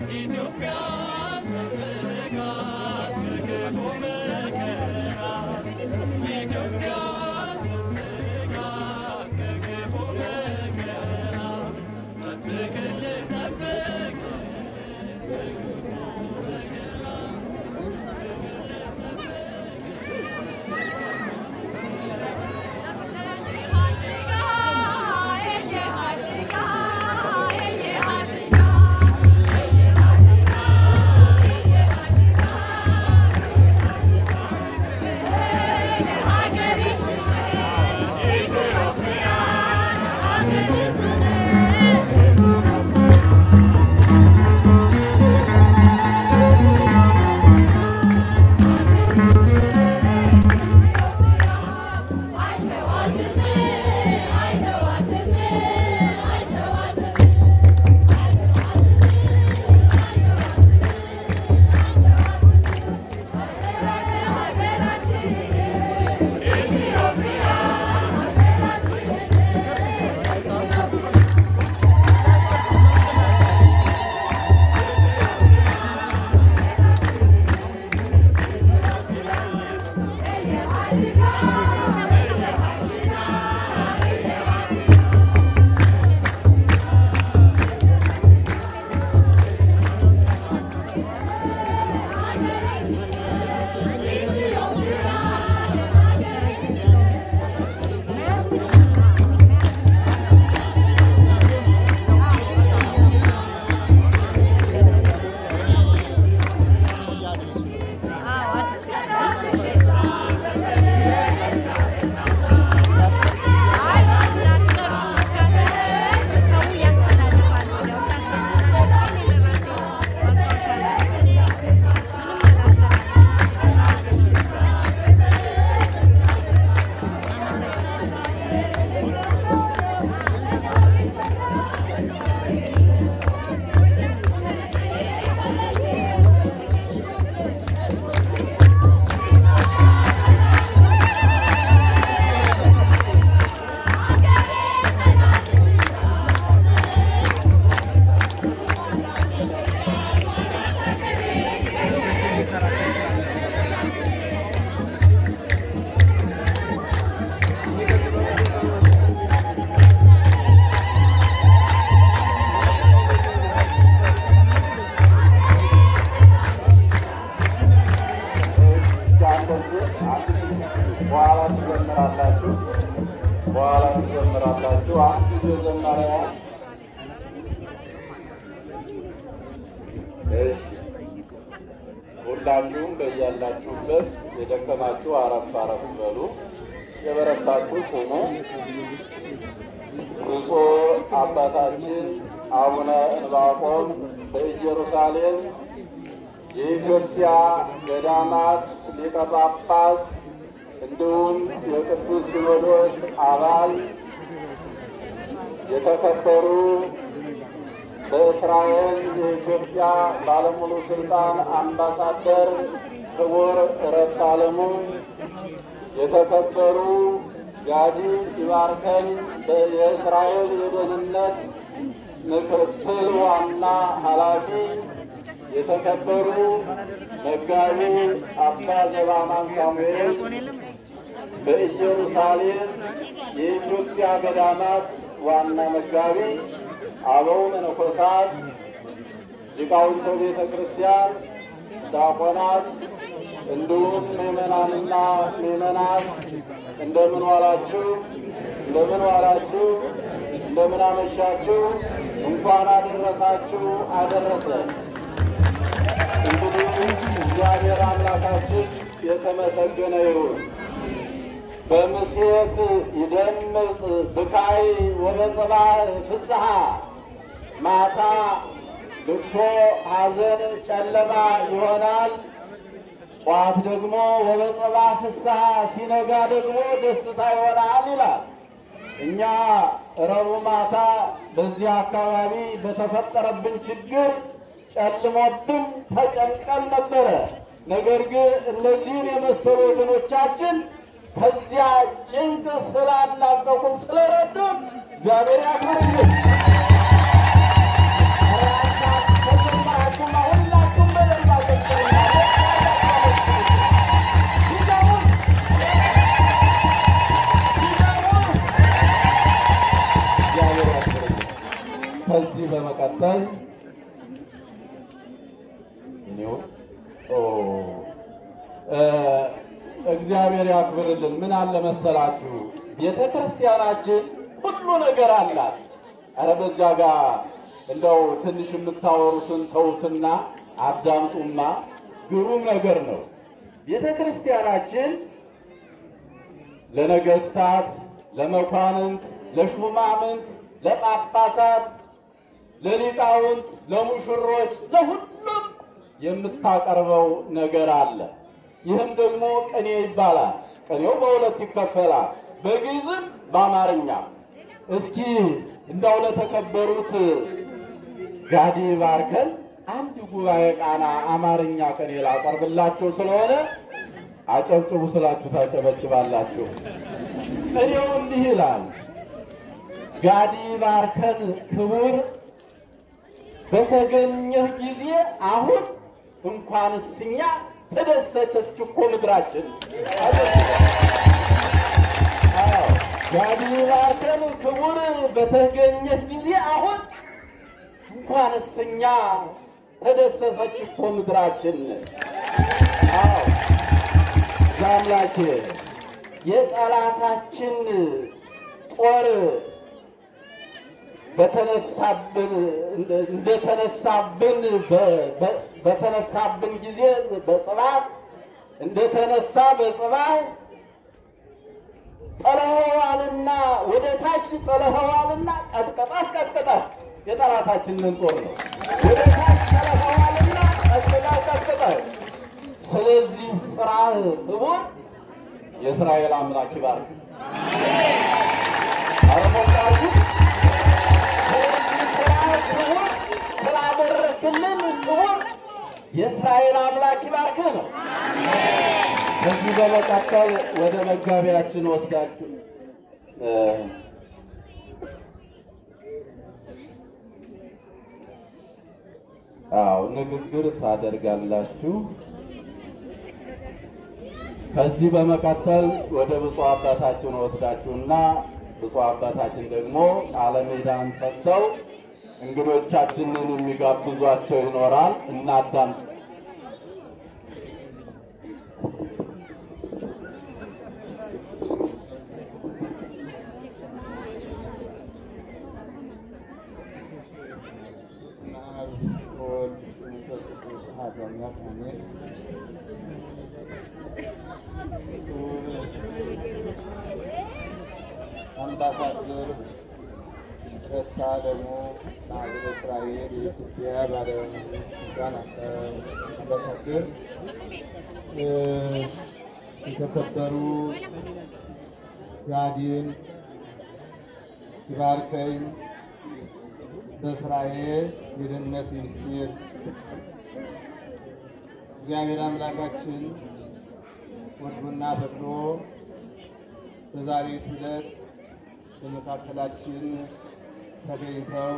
በኋላ ትዘምራላችሁ። በኋላ ትዘምራላችሁ። አንድ ጊዜ ዘማሪያ እሺ፣ ሁላችሁም በያላችሁበት የደከማችሁ አረፍ አረፍ በሉ፣ የበረታችሁ ቁሙ። ብፁዕ አባታችን አቡነ ዕንባቆም በኢየሩሳሌም የኢትዮጵያ ገዳማት ሊቀ ጳጳስ እንዲሁም የቅዱስ ሲኖዶስ አባል የተከበሩ በእስራኤል የኢትዮጵያ ባለሙሉ ስልጣን አምባሳደር ክቡር ረፍት ዓለሙ፣ የተከበሩ ጋዲ ይባርከን የእስራኤል የደህንነት ምክትል ዋና ኃላፊ የተከበሩ መጋቢ አባ ዘባማን ሳሙኤል በኢየሩሳሌም የኢትዮጵያ ገዳማት ዋና መጋቢ፣ አበው መነኮሳት፣ ሊቃውንተ ቤተ ክርስቲያን፣ ዲያቆናት እንዲሁም ምዕመናንና ምዕመናት እንደምን ዋላችሁ? እንደምን ዋላችሁ? እንደምን አመሻችሁ? እንኳን አደረሳችሁ አደረሰን። እንግዲህ እግዚአብሔር አምላካችን የተመሰገነ ይሁን። በምሴት ይደምጽ ብካይ ወበጽባሕ ፍስሐ፣ ማታ ልቅሶ ሐዘን ጨለማ ይሆናል። ጠዋት ደግሞ ወበጽባሕ ፍስሐ፣ ሲነጋ ደግሞ ደስታ ይሆናል ይላል። እኛ ረቡዕ ማታ በዚህ አካባቢ በተፈጠረብን ችግር ጨልሞብን ተጨንቀን ነበረ። ነገር ግን እነዚህን የመሰሉ ወገኖቻችን ከዚያ ጭንቅ ስላላቀቁም ስለረዱን እግዚአብሔር ያክብርልን። ተጀምራችሁ ይሁን። ኦ እ እግዚአብሔር ያክብርልን። ምን አለ መሰላችሁ ቤተ ክርስቲያናችን ሁሉ ነገር አላት። አረ በዚያ ጋር እንደው ትንሽ የምታወሩትን ተውትና አዳምጡማ። ግሩም ነገር ነው። ቤተ ክርስቲያናችን ለነገስታት፣ ለመኳንንት፣ ለሹማምንት፣ ለጳጳሳት፣ ለሊቃውንት፣ ለሙሽሮች፣ ለሁሉም የምታቀርበው ነገር አለ። ይህም ደግሞ ቅኔ ይባላል። ቅኔው በሁለት ይከፈላል፣ በግዕዝም በአማርኛ። እስኪ እንዳው ለተከበሩት ጋዲ ባርከን አንድ ጉባኤ ቃና አማርኛ ቅኔ ላቀርብላችሁ ስለሆነ አጨብጭቡ ስላችሁ ታጨበጭባላችሁ። ቅኔው እንዲህ ይላል። ጋዲ ባርከን ክቡር በተገኘህ ጊዜ አሁን እንኳንስ እኛ ተደሰተች እኮ ምድራችን። አዎ ጋዲ ባርከን ክቡር በተገኘህ ጊዜ አሁን እንኳንስ እኛ ተደሰተች እኮ ምድራችን። አዎ ዛምላኬ የጠላታችን ጦር በተነሳብን እንደተነሳብን በተነሳብን ጊዜ በጽባት እንደተነሳ በጽባት ጠለኸዋልና ወደ ታች ጠለኸዋልና ቀጥቀጣት ቀጥቀጣት የጠላታችንን ጦር ነው። ወደ ታች ጠለኸዋልና ቀጥቀጣት ቀጥቀጣት። ስለዚህ ስራህ ክቡር የእስራኤል አምላክ ይባርክ። አረሞቃሉ ስላደረክልን ክቡር የእስራኤል አምላክ ይባርክህ ነው። ከዚህ በመቀጠል ወደ መጋቢያችን ወስዳችሁ አዎ ንግግር ታደርጋላችሁ። ከዚህ በመቀጠል ወደ ብፁዕ አባታችን ወስዳችሁና ብፁዕ አባታችን ደግሞ ቃለ ምዕዳን ሰጥተው እንግዶቻችንን የሚጋብዟቸው ይኖራል። እናዳምጥ። አምባሳደር ረታ ደግሞ ለሀገረ እስራኤል የኢትዮጵያ ባለስልጣን አምባሳደር፣ የተከበሩ ጋዲን ይባርከኝ በእስራኤል የደህንነት ሚኒስቴር እግዚአብሔር አምላካችን ወዶና ፈቅዶ በዛሬው ዕለት በመካከላችን ተገኝተው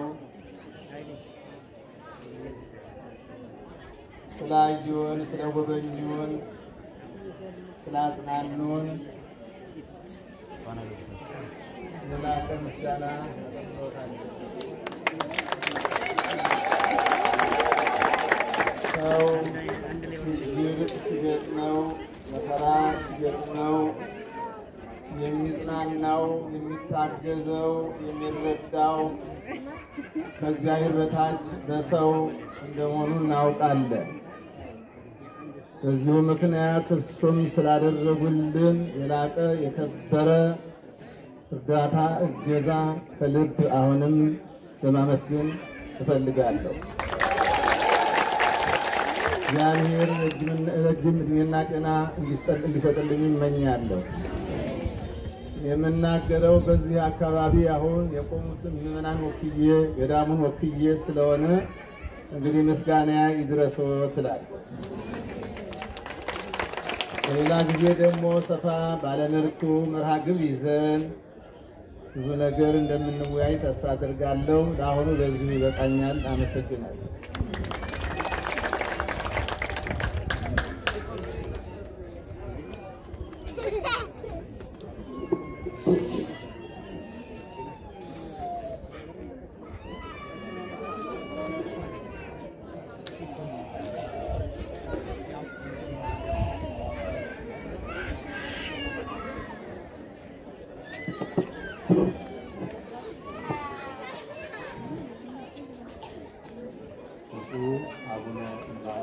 ስላዩን፣ ስለጎበኙን፣ ስላጽናኑን የላቀ ምስጋና ሰው ችግር ሲገጥመው መከራ ሲገጥመው የሚጽናናው የሚታገዘው የሚረዳው ከእግዚአብሔር በታች በሰው እንደመሆኑ እናውቃለን። በዚሁ ምክንያት እርሱም ስላደረጉልን የላቀ የከበረ እርዳታ እገዛ ከልብ አሁንም ለማመስገን እፈልጋለሁ። እግዚአብሔር ረጅም ዕድሜና ጤና እንዲሰጥልኝ እመኛለሁ። የምናገረው በዚህ አካባቢ አሁን የቆሙትን ምዕመናን ወክዬ ገዳሙን ወክዬ ስለሆነ እንግዲህ ምስጋና ይድረሰው ትላለሁ። በሌላ ጊዜ ደግሞ ሰፋ ባለመልኩ መርሃ ግብር ይዘን ብዙ ነገር እንደምንወያይ ተስፋ አድርጋለሁ። ለአሁኑ በዚሁ ይበቃኛል። አመሰግናለሁ።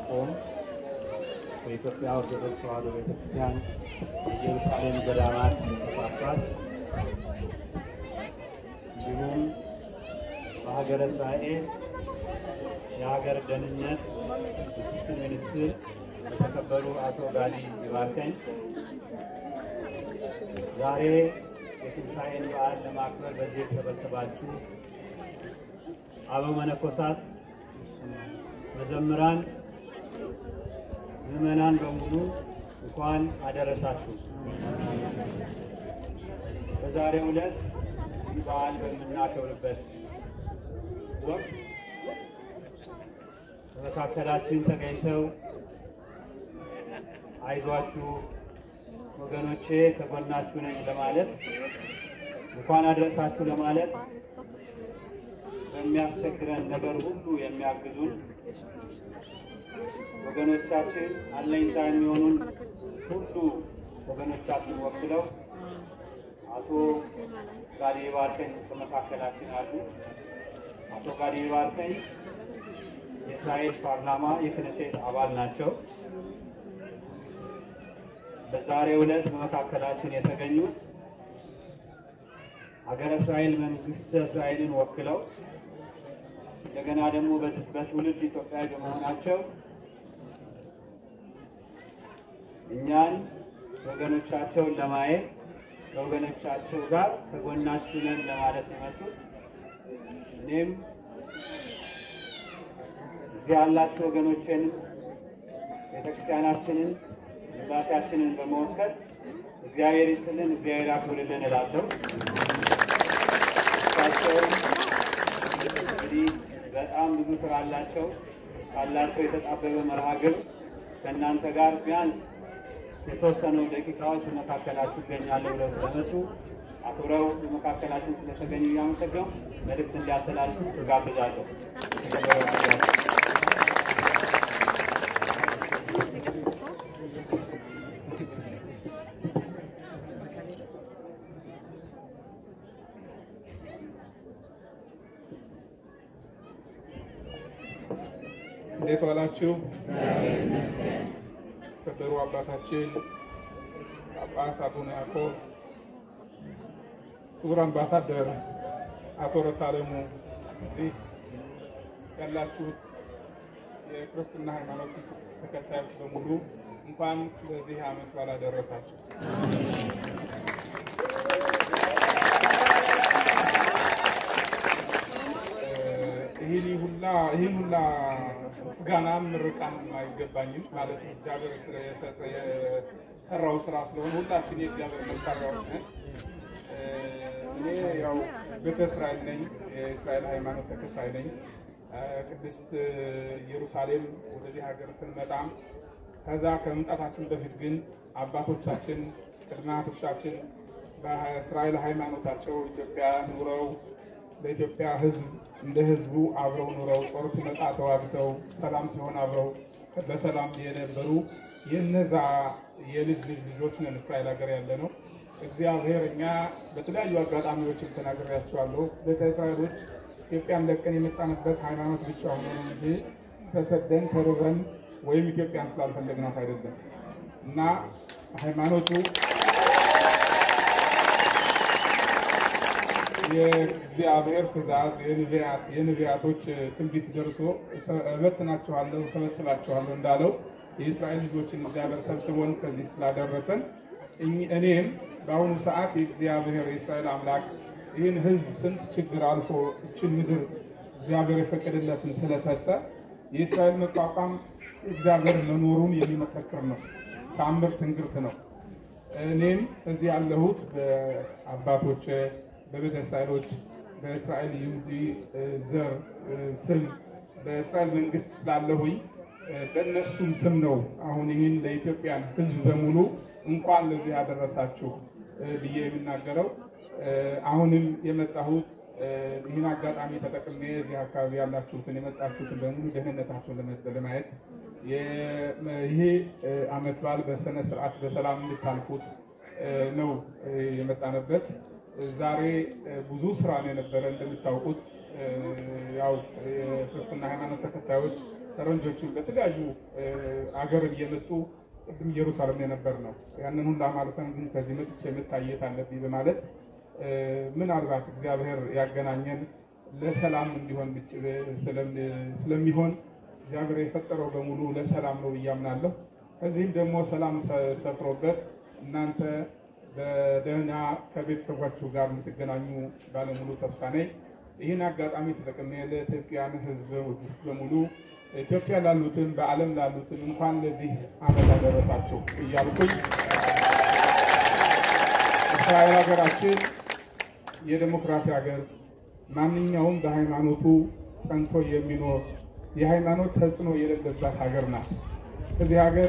ዲያቆን በኢትዮጵያ ኦርቶዶክስ ተዋሕዶ ቤተክርስቲያን የኢየሩሳሌም ገዳማት ጳጳስ እንዲሁም በሀገረ እስራኤል የሀገር ደህንነት ምክትል ሚኒስትር የተከበሩ አቶ ጋዲ ይባርከኝ ዛሬ የትንሣኤን በዓል ለማክበር በዚህ የተሰበሰባችሁ አበው መነኮሳት፣ መዘምራን፣ ምዕመናን በሙሉ እንኳን አደረሳችሁ። በዛሬው ዕለት ይህ በዓል በምናከብርበት ወቅት በመካከላችን ተገኝተው አይዟችሁ ወገኖቼ ከጎናችሁ ነኝ ለማለት እንኳን አድረሳችሁ ለማለት በሚያስቸግረን ነገር ሁሉ የሚያግዙን ወገኖቻችን አለኝታ የሚሆኑን ሁሉ ወገኖቻችን ወክለው አቶ ጋዲ ባርከኝ በመካከላችን አሉ። አቶ ጋዲ ባርከኝ የእስራኤል ፓርላማ የክነሴት አባል ናቸው። በዛሬው ዕለት በመካከላችን የተገኙት ሀገረ እስራኤል መንግስተ እስራኤልን ወክለው እንደገና ደግሞ በትውልድ ኢትዮጵያዊ በመሆናቸው እኛን ወገኖቻቸውን ለማየት ከወገኖቻቸው ጋር ከጎናችሁ ነን ለማለት የመጡት እኔም እዚህ ያላችሁ ወገኖቼንም ቤተክርስቲያናችንን ግዛታችንን በመወከል እግዚአብሔር ይስጥልን፣ እግዚአብሔር ያክብርልን እላለሁ። እሳቸውም እንግዲህ በጣም ብዙ ስራ አላቸው። ካላቸው የተጣበበ መርሃ ግብር ከእናንተ ጋር ቢያንስ የተወሰኑ ደቂቃዎች በመካከላችሁ ይገኛለሁ ብለው ስለመጡ አክብረው በመካከላችን ስለተገኙ እያመሰገኑ መልእክት እንዲያስተላልፉ እጋብዛለሁ። እንዴት ዋላችሁ? ከበሩ አባታችን ጳጳስ አቡነ ያዕቆብ፣ ክቡር አምባሳደር አቶ ረታ አለሙ፣ እዚህ ያላችሁት የክርስትና ሃይማኖት ተከታዮች በሙሉ እንኳን ለዚህ ዓመት በዓል አደረሳችሁ። ይህን ሁላ ይህን ሁላ ምስጋናም ምርቃንም አይገባኝም። ማለት እግዚአብሔር ስለሰጠ የሰራው ስራ ስለሆነ ሁላችን የእግዚአብሔር መሳሪያዎች ነን። እኔ ያው ቤተ እስራኤል ነኝ፣ የእስራኤል ሃይማኖት ተከታይ ነኝ። ቅድስት ኢየሩሳሌም ወደዚህ ሀገር ስንመጣም ከዛ ከመምጣታችን በፊት ግን አባቶቻችን ቅድመ አያቶቻችን በእስራኤል ሃይማኖታቸው ኢትዮጵያ ኑረው ለኢትዮጵያ ሕዝብ እንደ ሕዝቡ አብረው ኑረው ጦር ሲመጣ ተዋግተው ሰላም ሲሆን አብረው በሰላም የነበሩ የነዛ የልጅ ልጅ ልጆች ነን እስራኤል ሀገር ያለ ነው። እግዚአብሔር እኛ በተለያዩ አጋጣሚዎችን ተናግሬያቸዋለሁ። ቤተ እስራኤሎች ኢትዮጵያን ለቀን የመጣንበት ሃይማኖት ብቻ ሆኖ ነው እንጂ ተሰደን ተርበን ወይም ኢትዮጵያን ስላልፈለግናት አይደለም እና ሃይማኖቱ የእግዚአብሔር ትእዛዝ የነቢያቶች ትንቢት ደርሶ እበትናችኋለሁ፣ ሰበስባችኋለሁ እንዳለው የእስራኤል ልጆችን እግዚአብሔር ሰብስቦን ከዚህ ስላደረሰን እኔም በአሁኑ ሰዓት የእግዚአብሔር የእስራኤል አምላክ ይህን ሕዝብ ስንት ችግር አልፎ እችን ምድር እግዚአብሔር የፈቀደለትን ስለሰጠ የእስራኤል መቋቋም እግዚአብሔር መኖሩን የሚመሰክር ነው። ተአምር ትንግርት ነው። እኔም እዚህ ያለሁት በአባቶች በቤተ እስራኤሎች በእስራኤል ይሁዲ ዘር ስም በእስራኤል መንግስት ስላለሁኝ በእነሱም ስም ነው አሁን ይህን ለኢትዮጵያን ሕዝብ በሙሉ እንኳን ለዚህ ያደረሳችሁ ብዬ የምናገረው። አሁንም የመጣሁት ይህን አጋጣሚ ተጠቅሜ እዚህ አካባቢ ያላችሁትን የመጣችሁትን በሙሉ ደህንነታችሁን ለማየት ይሄ ዓመት በዓል በስነ ስርዓት በሰላም እንድታልፉት ነው የመጣንበት። ዛሬ ብዙ ስራ ነው የነበረ። እንደምታውቁት ያው የክርስትና ሃይማኖት ተከታዮች ፈረንጆችን በተለያዩ አገር እየመጡ ቅድም ኢየሩሳሌም የነበር ነው። ያንን ሁላ ማለፈን ግን ከዚህ መጥቼ መታየት አለብኝ በማለት ምናልባት እግዚአብሔር ያገናኘን ለሰላም እንዲሆን ስለሚሆን እግዚአብሔር የፈጠረው በሙሉ ለሰላም ነው ብዬ አምናለሁ። ከዚህም ደግሞ ሰላም ሰፍሮበት እናንተ በደህና ከቤተሰባችሁ ጋር የምትገናኙ ባለሙሉ ተስፋ ነኝ። ይህን አጋጣሚ ተጠቅሜ ለኢትዮጵያን ሕዝብ በሙሉ ኢትዮጵያ ላሉትን በዓለም ላሉትን እንኳን ለዚህ ዓመት አደረሳችሁ እያልኩኝ እስራኤል ሀገራችን የዴሞክራሲ ሀገር ማንኛውም በሃይማኖቱ ጸንቶ የሚኖር የሃይማኖት ተጽዕኖ የሌለባት ሀገር ናት። ከዚህ ሀገር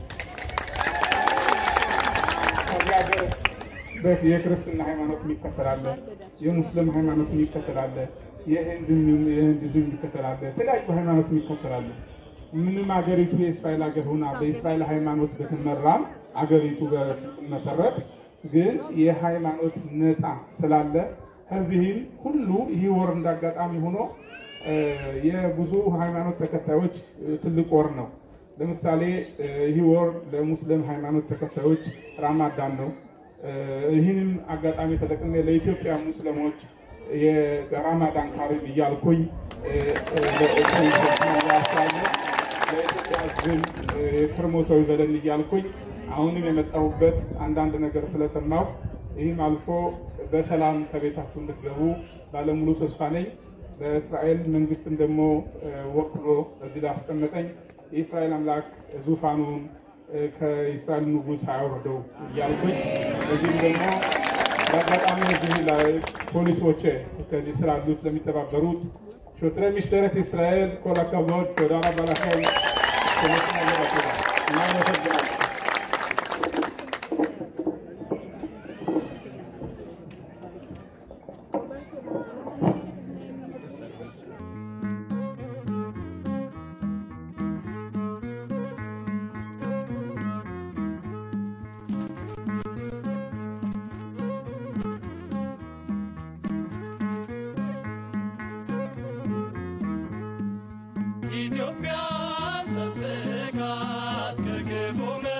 ከዚህ ሀገር የክርስትና ሃይማኖት የሚከተላለ፣ የሙስሊም ሃይማኖት የሚከተላለ፣ የሂንዱዝም የሚከተላለ፣ የተለያዩ ሃይማኖት የሚከተላለ። ምንም ሀገሪቱ የእስራኤል ሀገር ሆና በእስራኤል ሃይማኖት በትመራም አገሪቱ በመሰረት ግን የሃይማኖት ነፃ ስላለ ከዚህም ሁሉ ይህ ወር እንዳጋጣሚ ሆኖ የብዙ ሃይማኖት ተከታዮች ትልቅ ወር ነው። ለምሳሌ ይህ ወር ለሙስሊም ሃይማኖት ተከታዮች ራማዳን ነው። ይህንም አጋጣሚ ተጠቅሜ ለኢትዮጵያ ሙስሊሞች የራማዳን ካሪም እያልኩኝ ለኢትዮጵያ ሕዝብም የከርሞ ሰው ይበለን እያልኩኝ አሁንም የመጣሁበት አንዳንድ ነገር ስለሰማሁ ይህም አልፎ በሰላም ከቤታችሁ እንድትገቡ ባለሙሉ ተስፋ ነኝ። በእስራኤል መንግስትም ደግሞ ወክሎ እዚህ ላይ አስቀመጠኝ። የእስራኤል አምላክ ዙፋኑን ከእስራኤል ንጉሥ አያወርደው እያልኩኝ እዚህም ደግሞ በአጋጣሚ እዚህ ላይ ፖሊሶች ከዚህ ስላሉት ለሚተባበሩት ሾትረ ሚሽተረት እስራኤል ኮል አካባቢዎች ወደ አራባላካይ እናመሰግናለን። ኢትዮጵያን ጠብቃት ከክፉ